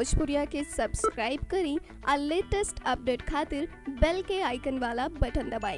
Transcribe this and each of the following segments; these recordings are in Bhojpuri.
भोजपुरिया के सब्सक्राइब करी आ लेटेस्ट अपडेट खातिर बेल के आइकन वाला बटन दबाएं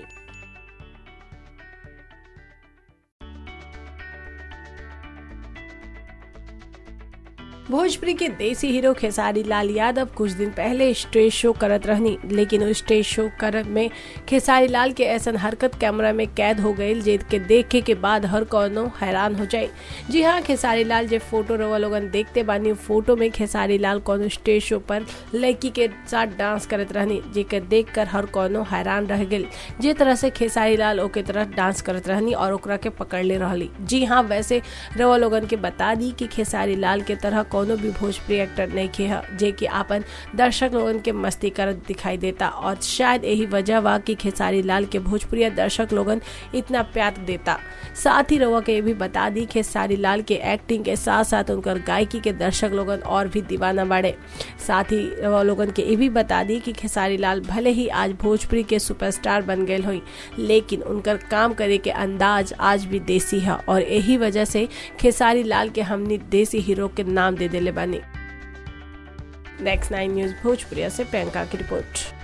भोजपुरी के देसी हीरो खेसारी लाल यादव कुछ दिन पहले स्टेज शो करत रहनी लेकिन उस स्टेज शो करत में खेसारी लाल के ऐसा हरकत कैमरा में कैद हो गई जे के देखे के बाद हर कोनो हैरान हो जाए जी हाँ खेसारी लाल जे फोटो रवा लोगन देखते बानी फोटो में खेसारी लाल कोनो स्टेज शो पर लड़की के साथ डांस करत रहनी जेके देख कर हर कोनो हैरान रह गई जे तरह से खेसारी लाल ओके तरह डांस करत रहनी और ओकरा के पकड़ ले रहली जी हाँ वैसे रवा लोगन के बता दी कि खेसारी लाल के तरह कोनो भी भोजपुरी एक्टर नहीं खे है जे कि आपन दर्शक लोगन के मस्ती करत दिखाई देता और शायद यही वजह बा कि खेसारी लाल के भोजपुरी दर्शक लोगन इतना प्यार देता साथ ही रवा के ये भी बता दी खेसारी लाल के एक्टिंग के साथ साथ उनकर गायकी के दर्शक लोगन और भी दीवाना बाड़े साथ ही रवा लोगन के ये भी बता दी कि खेसारी लाल भले ही आज भोजपुरी के सुपरस्टार बन गए हुई लेकिन उनकर काम करे के अंदाज आज भी देसी है और यही वजह से खेसारी लाल के हमनी देसी हीरो के नाम दे दिले बानी नेक्स्ट नाइन न्यूज भोजपुरिया से प्रियंका की रिपोर्ट